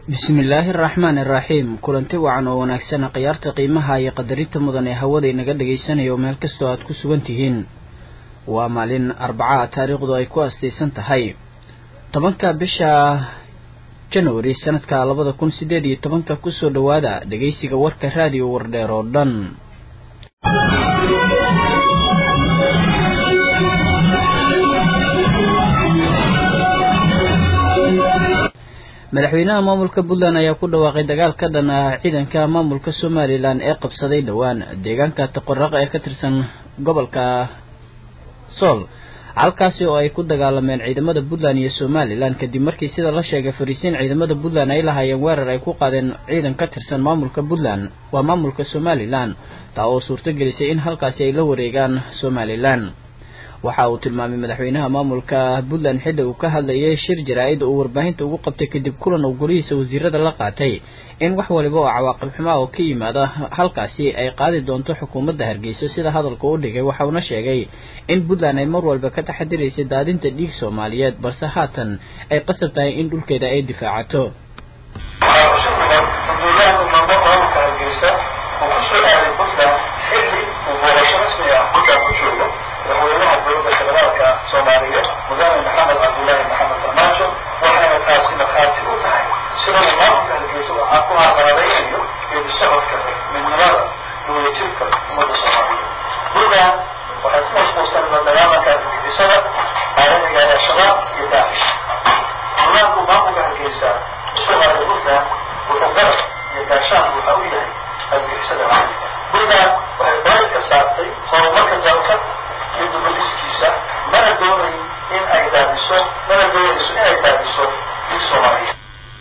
bismillaahi araxmaani iraxiim kulanti wacan oo wanaagsan khiyaarta qiimaha iyo qadarinta mudan ee hawada inaga dhagaysanayo meel kastoo aad ku sugan tihiin waa maalin arbaca taariikhdu ay ku astaysan tahay tobanka bisha januari sanadka labada kun sideed iyo tobanka kusoo dhowaada dhegaysiga warka raadiyo wardheer oo dhan madaxweynaha maamulka puntland ayaa ku dhawaaqay dagaal ka dhan ah ciidanka maamulka somalilan ee qabsaday dhowaan deegaanka taqoraq ee ka tirsan gobolka sool halkaasi oo ay ku dagaalameen ciidamada puntland iyo somalilan kadib markii sida la sheegay fariisiin ciidamada puntland ay lahaayeen weerar ay ku qaadeen ciidan ka tirsan maamulka puntland waa maamulka somalilan taa oo suurto gelisay in halkaasi ay la wareegaan somalilan waxa uu tilmaamay madaxweynaha maamulka puntland xilli uu ka hadlayay shir jaraa-id uu warbaahinta ugu qabtay kadib kulan uu golihiisa wasiirada la qaatay in wax waliba oo cawaaqib xumaa oo ka yimaada halkaasi ay qaadi doonto xukuumadda hargeysa sida hadalka u dhigay waxauna sheegay in puntland ay mar walba ka taxadiraysay daadinta dhiig soomaaliyeed balse haatan ay qasab tahay in dhulkeeda ay difaacato soomaaliya mudane maxamed cabdullaahi maxamed farmaajo waxayna taasi markhaati u tahay sida uu maamulka hargeysa waxaa ku haqaradaynayo geedi socodka midnimada duwayajirka ummadda soomaaliya puntland waxay ku mashquulsan la dagaalanka argagixisada caalamiga ee shabaab iyo daacish hulaanku maamulka hargeysa usoo qaaday puntland wuxuu garab iyo gaashaan waxa u yahay argagixisada caalamka puntland waxay baris ka saartay horumarka dalka iyo dubaliskiisa mana doonayn in ay daadiso mana doonayso in ay daadiso dib soomaaliya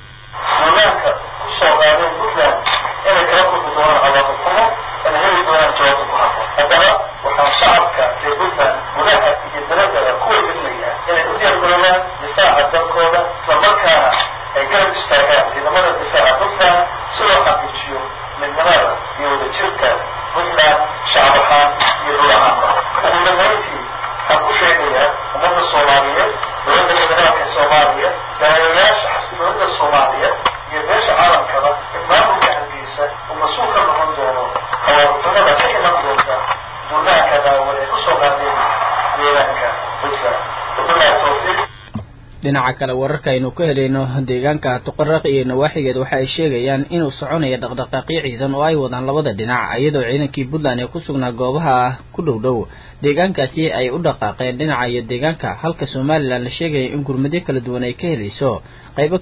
hulaanka ku soo qaadeen puntland inay kala kulmi doonaan cawaaqib xumo ana heli doonaan jawaabta ku habboon haddana waxaan shacabka reer puntland gudaha iyo daladaba ku wargelinaya inay u diyaargaroobaan difaaca dalkooda islamarkaana ay garab istaagaan ciidamada difaaca puntland si loo xaqiijiyo midnimada iyo wadajirka puntland shacab ahaan iyo dul ahaanba ugu dambayntii waxaan ku sheegayaa ummadda soomaaliyeed dowladda federaalka soomaaliya daarayaasha xasiloonida soomaaliya iyo beesha caalamkaba in maamulka hargeysa uu mas-uul ka noqon doono hawaarxumada ka iman doonta duulaanka daawan ee kusoo qaadeen deegaanka puntland wabillahi tawfiiq dhinaca kale wararka aynu ka helayno deegaanka tuqaraq iyo nawaaxigeed waxa ay sheegayaan inuu soconayo dhaqdhaqaaqyo ciidan oo ay wadaan labada dhinac iyadoo ciidankii puntland ee ku sugnaa goobaha ku dhow dhow deegaankaasi ay u dhaqaaqeen dhinaca iyo deegaanka halka somalilan la sheegaya in gurmadyo kala duwan ay ka helayso qaybo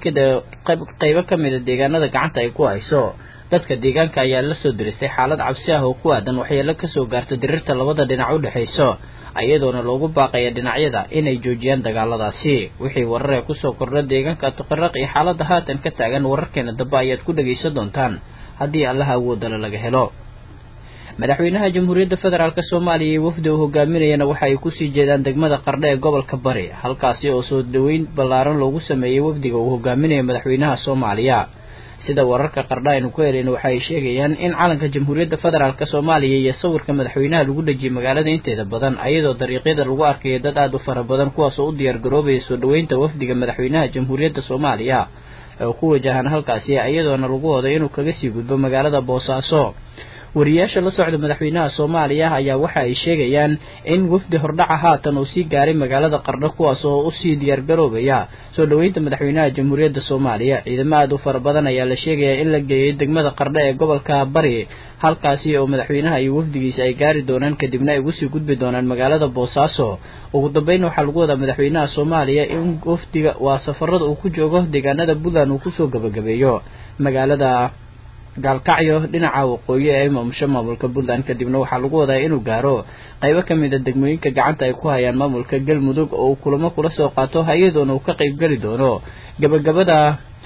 qaybo ka mida deegaanada gacanta ay ku hayso dadka deegaanka ayaa la soo diristay xaalad cabsi ah oo ku aadan waxyeelo kasoo gaarta dirirta labada dhinac u dhexayso iyadoona loogu baaqaya dhinacyada inay joojiyaan dagaaladaasi wixii warar ee kusoo kordha deegaanka tuqaraq iyo xaaladda haatan ka taagan wararkeena dambe ayaad ku dhagaysan doontaan haddii allaha awoodala laga helo madaxweynaha jamhuuriyadda federaalk soomaaliya iyo wafdi uu hogaaminayana waxa ay kusii jeedaan degmada qardhe ee gobolka bari halkaasi oo soo dhaweyn ballaaran loogu sameeyey wafdiga uu hogaaminayo madaxweynaha soomaaliya sida wararka qardha aynu ku helayno waxa ay sheegayaan in calanka jamhuuriyadda federaalk soomaaliya iyo sawirka madaxweynaha lagu dhejiyay magaalada inteeda badan ayadoo dariiqyada lagu arkayo dad aada u fara badan kuwaas oo u diyaar garoobaya soo dhaweynta wafdiga madaxweynaha jamhuuriyadda soomaaliya ee ku wajahan halkaasi iyadoona lagu wado inuu kaga sii gudbo magaalada boosaaso wariyaasha la socda madaxweynaha soomaaliya ayaa waxa ay sheegayaan in wafdi hordhaca haatan uu sii gaaray magaalada qardho kuwaas oo usii diyaargaroobaya soo dhaweynta madaxweynaha jamhuuriyadda soomaaliya ciidamo aada u fara badan ayaa la sheegayaa in la geeyay degmada qardho ee gobolka bari halkaasi oo madaxweynaha iyo wafdigiisa ay gaari doonaan kadibna ay ugusii gudbi doonaan magaalada boosaaso ugu dambeynna waxaa lagu wadaa madaxweynaha soomaaliya in wafdiga waa safarada uu ku joogo deegaanada puntland uu kusoo gabagabeeyo magaalada gaalkacyo dhinaca waqooyi ee maamusho maamulka puntland kadibna waxaa lagu wadaa inuu gaaro qaybo ka mid a degmooyinka gacanta ay ku hayaan maamulka galmudug oo uu kulamo kula soo qaato iyadoona uu ka qayb geli doono gabagabada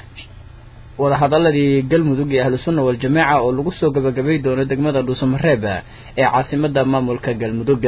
wadahadaladii galmudug iyo ahlu sunna wal-jamaaca oo lagu soo gabagabay doono degmada dhuusamareeb ee caasimada maamulka galmudug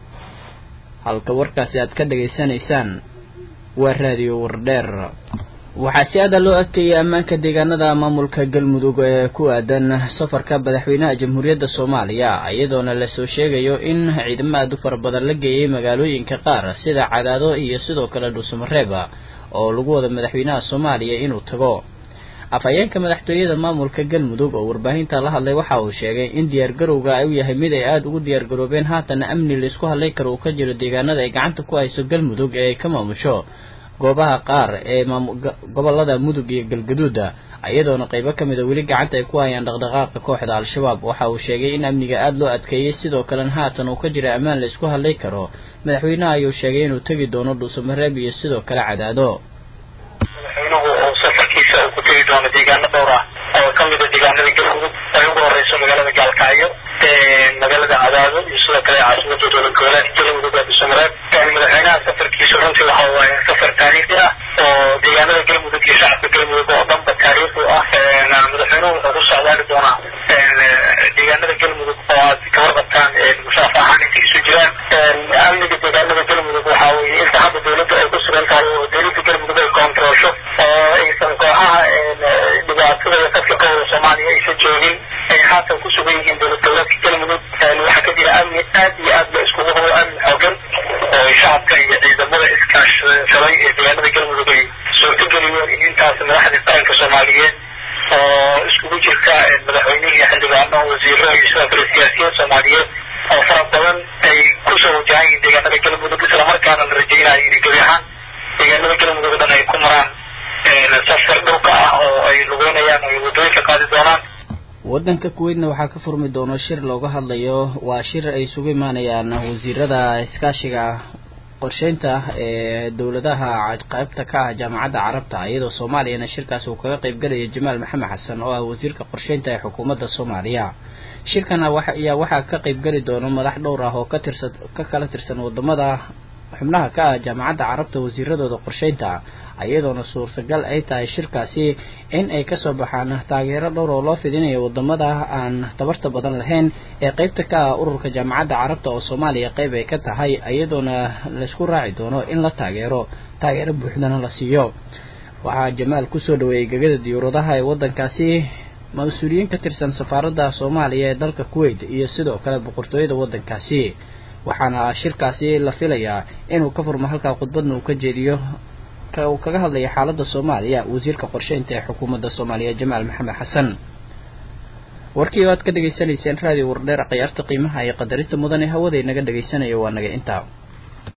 halka warkaasi aad ka dhageysanaysaan waa raadiyo wardheer waxaa si aada loo adkeeyay ammaanka deegaanada maamulka galmudug ee ku aadan safarka madaxweynaha jamhuuriyadda soomaaliya iyadoona lasoo sheegayo in ciidamo aada u fara badan la geeyay magaalooyinka qaar sida cadaado iyo sidoo kale dhuusamareeb oo lagu wada madaxweynaha soomaaliya inuu tago afhayeenka madaxtooyada maamulka galmudug oo warbaahinta la hadlay waxa uu sheegay in diyaargarowga uu yahay mid ay aada ugu diyaargaroobeen haatana amni laisku hadlay karo uu ka jiro deegaanada ay gacanta ku hayso galmudug ee ay ka maamusho goobaha qaar ee gobolada mudug iyo galgaduuda iyadoona qaybo ka mid a weli gacanta ay ku hayaan dhaqdhaqaaqa kooxda al-shabaab waxa uu sheegay in amniga aada loo adkeeyey sidoo kalena haatan uu ka jira ammaan la isku hadlay karo madaxweynaha ayuu sheegay inuu tegi doono dhuusamareeb iyo sidoo kale cadaado madaxweynuhu oo safarkiisa uu ku tegi doono deegaano dhowr ah oo ka mid a deegaanada galmudug ay ugu horeyso magaalada gaalkacyo magaalada cadaado iyo sidoo kale caasimada dowlad goboleed galmudug ee dhuusamareeb madaxweynaha safarkiisa runtii waxa waaye safar taariikhi ah oo deegaanada galmudug iyo shacabka galmudug oo dhanba taariikhi u ah madaxweynuhu wuxuu ku socdaali doonaa deegaanada galmudug oo aad ka warqabtaan musaafa ahaan intay isu jiraan amniga deegaanada galmudug waxa weeye inta hadda dowladda ay ku sugan tahay oo dowladda galmudug ay koontaroosho oo aysan kooxaha dhibaatada iyo dadka ka wada soomaaliya aysan joogin ay haatan ku sugan yihiin dowlad goboleedka galmudug waxaa ka jira amni aad iyo aad la iskugu hubo amni xoogan oo shacabka iyo ciidamada iskaashaday ee deegaanada galmudug ay suurtageliyeen in intaas madaxda qaranka soomaaliyeed oo iskugu jirta madaxweynihii iyo xildhibaano wasiiro iyo sidoo kale siyaasiyiin soomaaliyeed oo fara badan ay kusoo wajahan yihiin deegaanada galmudug islamarkaana la rajaynayo in gebi ahaan deegaanada galmudug o dhan ay ku maraan safar dhulka ah oo ay lugeynayaan oo ay waddooyinka qaadi doonaan waddanka kuweydna waxaa ka furmi doono shir looga hadlayo waa shir ay isugu imaanayaan wasiirada iskaashiga qorsheynta ee dowladaha qaybta ka ah jaamacadda carabta iyadoo soomaaliyana shirkaas uu kaga qayb galayo jamaal maxamed xasan oo ah wasiirka qorsheynta ee xukuumadda soomaaliya shirkana ayaa waxaa ka qayb geli doono madax dhowr ah oo ka tirsan ka kala tirsan wadamada xubnaha ka ah jaamacadda carabta wasiiradooda qorsheynta iyadoona suurtagal ay tahay shirkaasi in ay kasoo baxaan taageero dhowr oo loo fidinayo wadamada aan tabarta badan lahayn ee qeybta ka ah ururka jaamacadda carabta oo soomaaliya qeyb ay ka tahay iyadoona laysku raaci doono in la taageero taageero buuxdana la siiyo waxaa jamaal kusoo dhaweeyey gegada diyuuradaha ee wadankaasi mas-uuliyiin ka tirsan safaaradda soomaaliya ee dalka kuwait iyo sidoo kale boqortooyada wadankaasi waxaana shirkaasi la filayaa inuu ka furmo halkaa khudbadna uu ka jeediyo uu kaga hadlaya xaaladda soomaaliya wasiirka qorsheynta ee xukuumadda soomaaliya jamaal maxamed xasan warkii oo aad ka dhegaysanayseen raadiyo wardheer khiyaarta qiimaha iyo qadarinta mudan ee hawada inaga dhagaysanayo waa naga intaa